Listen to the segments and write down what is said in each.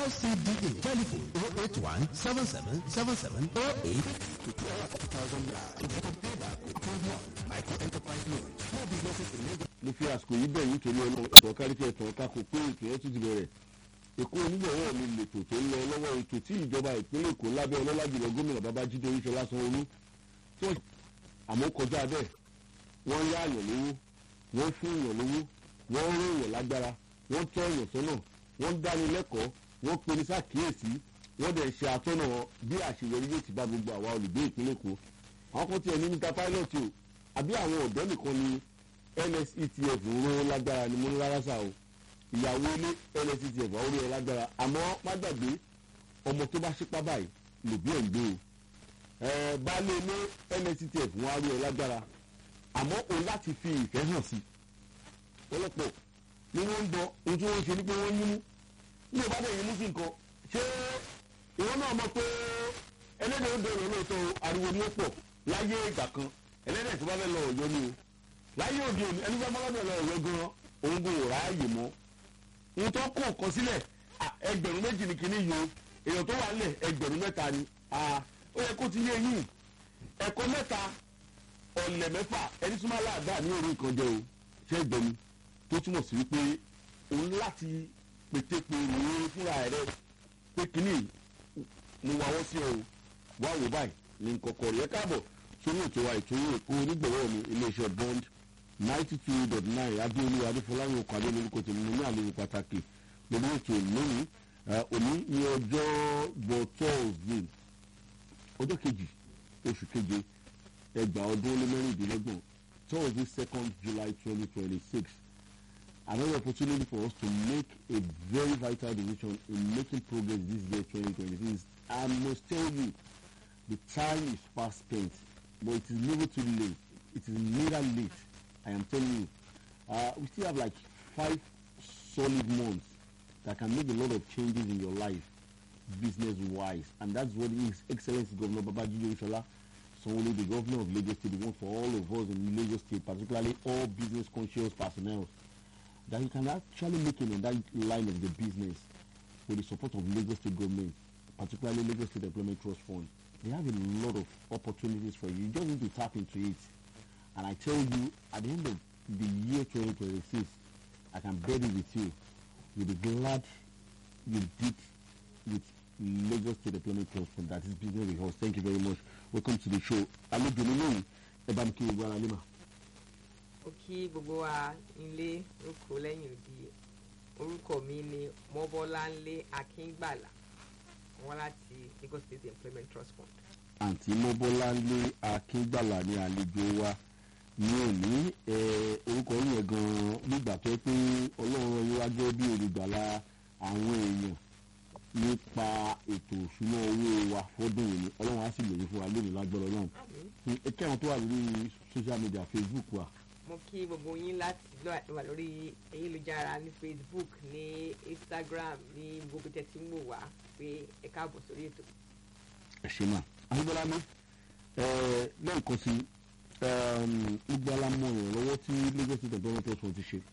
LCDA telephone 081 77 77 08 to 12,000 naira. If you can pay back with 12 months, micro enterprise loan. Small businesses in Lagos. mo fi àsìkò yìí bẹ̀ nítorí ọlọ́run ẹ̀tọ́ kárí tí ẹ̀tọ́ ká kò pé ètò ẹ̀ tún ti bẹ̀rẹ̀ èkó onígbọ̀wọ́ mi lètò tó ń lọ lọ́wọ́ ètò tí ìjọba ìpínlẹ̀ èkó lábẹ́ ọlọ́lá jùlọ gómìnà babájídé oríṣọlá sanwó-olú tí wọ́n àmọ́ kọjá bẹ́ẹ̀ wọ́n yá àyàn lówó wọ́n fún èèyàn lówó wọ́n rún èèyàn lágbára wọ́n tọ́ èèyàn sọ́nà wọ́n dáni lẹ́kọ̀ọ́ wọ́n pe ní sàkíyèsí wọ́n dẹ̀ ṣe àtọ́nà bí àṣeyọrí yóò ti bá gbogbo àwa olùgbé ìpínlẹ̀ èkó àwọn kan tiẹ̀ ní níta pilot o àbí àwọn ọ̀dọ́ nìkan ni nsetf ń ró lágbára ni mo ń rárá sá o ìyàwó ilé nsetf àwọn orí ẹ lágbára àmọ́ má gbàgbé ọmọ tó bá ṣípá báyìí lòbí ẹ̀ ń gbé o ẹ baálé ilé nsetf wọn á rí ẹ lágbára àmọ́ o láti fi ìfẹ́ hàn sí ọlọ́pọ̀ ni wọ́n ń dán ohun tí wọ́n ń ṣe ni pé wọ́n yín mú ní ìbá dẹ̀ yín mú sí nǹkan ṣé ìwọ náà mọ̀ pé ẹlẹ́dẹ̀ ó dọ̀rọ̀ lóòótọ́ o, ariwo ni ó pọ̀ láyé ìgbà kan ẹlẹ́dẹ̀ tó bá fẹ́ lọ ọ̀yọ́ ni o láyé òde òní ẹni fẹ́ mọ́lọ́dọ̀ lọ ọ̀yọ́ gan òun kò ráàyè mọ́ ohun tó kó nǹkan sílẹ̀ à, ẹgbẹ̀rún méjì ni kìíní yìí o èèyàn tó wà nílẹ̀ ẹgbẹ̀rún mẹ́ta ni à, ó yẹ kó ti yé yín ẹ̀kọ́ mẹ́ta ọ̀lẹ̀ mẹ́fà ẹni súnmọ́ aláàdá ní orí nǹkan jẹ o ṣé ẹgbẹ̀ni tó túmọ̀ sí wípé òun láti pétépe rèé fúnra rẹ pé kìíní mo wà wọ́n sí ọ o wá wò báyìí ní kọ̀kọ̀ rẹ̀ káàbọ̀ sórí ètò wa ètò èkó onígbọ̀wọ́ mi iléeṣẹ́ bond ninety two dot nine adéolú adéfọláyìn ọkọ̀ adé lórúkọ tèmi mo ní àlejò pàtàkì lórí ètò lónìí Eh, òní ní ọjọ́ bọ̀ thursday ọjọ́ kejì oṣù keje ẹgbàá ọdún ó lé mẹ́rìndínlọ́gbọ̀n thursday second july twenty twenty six another opportunity for us to make a very vital decision in making progress this year twenty twenty six i must tell you the time is fast spent but it is never too late it is neither late i am telling you uh, we still have like five solid months that can make a lot of changes in your life business wise and that's what his excellency governor babajide oshola sanwó-olu the governor of lagos state want for all of us in lagos state particularly all business conscious personnel that you can actually make it in that line of the business with the support of lagos state government particularly lagos state employment trust fund they have a lot of opportunities for you you just need to tap into it and i tell you at the end of the year 2026 i can bet it with you you'll be glad you did with lagos state employment trust fund that is business with us thank you very much welcome to the show àlejò nínú yìí ẹ bá mi kí gbogbo ara lé mà. ó kí gbogbo wa nílé oko lẹ́yìn òdi orúkọ mi ni mọ́bọ́láńlé akíngbàlà wọn láti lagos state employment trust fund. àǹtí mọ́bọ́láńlé akíngbàlà ní àlejò wa ní òní ẹ, orúkọ yẹn gan-an nígbà tó yẹ pé ọlọ́run yóò wá jẹ́ bí olùgbàlà àwọn èèyàn nípa ètò òṣùnà owó wa fọ́dún yìí ni ọlọ́run á sì lòye fún wa lónìí lágbára ọlọ́run àmín. ẹkẹ́ àwọn tó wà lórí social media facebook wa mo kí gbogbo yín láti lọ- wà lórí ayélujára ní facebook ní instagram ní gbogbo tẹ́ tí ń wò wá pé ẹ káàbọ̀ sórí ètò. ẹ ṣe mà àgbẹ̀lá mi lẹ́ẹ̀kan sí gbogbo alámọ̀ ìrànlọ́wọ́ tí lagos state employment trust fund ti ṣe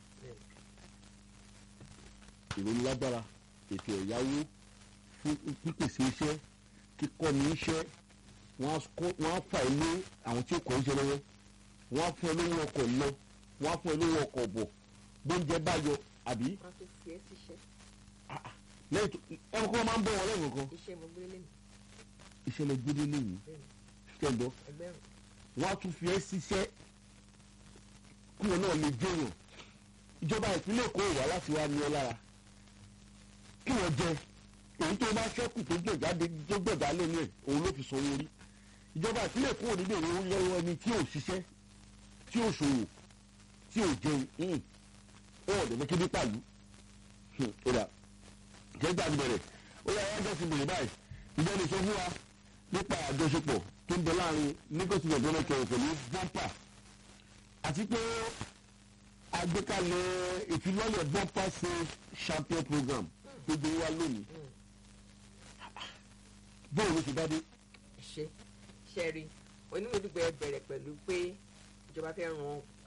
ìròyìn lágbára ètò ẹ̀yáwó fún pípèsè iṣẹ́ kíkọ́ni iṣẹ́ wọ́n á kọ́- wọ́n á fà ilé àwọn tí ó kọ́ iṣẹ́ lọ́wọ́ wọ́n á fún ẹ lówó ọkọ̀ lọ wọ́n á fún ẹ lówó ọkọ̀ bọ̀ bóúnjẹ bá yọ àbí wọ́n tún fi ẹ́ síṣẹ́ lẹ́yìn tó ẹ̀rọ kọ́ máa ń bọ̀ wọ́n lẹ́yìn kankan iṣẹ́ mo gbé lẹ́nu iṣẹ́ lẹ gbé délé yìí ṣiṣẹ́ ń bọ̀ ẹgbẹ̀rún wọ́n á tún fi ẹ́ ṣiṣẹ́ kí wọn náà lè jẹyàn ìjọba ìpínlẹ̀ èkó wà láti wá ní ọ lára kí wọ́n jẹ èyí tó bá ṣẹ́kù tó gbẹ̀jáde tó gbẹ̀já lẹ́nu ẹ̀ òun ló fi sanwó orí ìjọba ìpínlẹ̀ èkó ò ní bèrè owó lọ́wọ́ ẹni tí ò ṣiṣẹ́ tí ò ṣòwò tí ò jẹun hìn ó wọ̀ dẹ̀mẹ́ kébí pàlú ó dà jẹ́gbà ti bẹ̀rẹ̀ ó yà wọ́n jẹ́ ti bèrè báyìí ìjọ lè sọ fún wa nípa àjọṣepọ̀ tó ń bẹ láàrin lagos state government kẹrù pẹ̀lú bumper àti pé àgbékalẹ̀ ìfilọ́lẹ̀ bumper save champion program tó gbé wá lónìí bóun ló ti bá dé ṣe ṣe rí onímọ̀dúgbò ẹ bẹ̀rẹ̀ pẹ̀lú pé ìjọba fẹ́ ran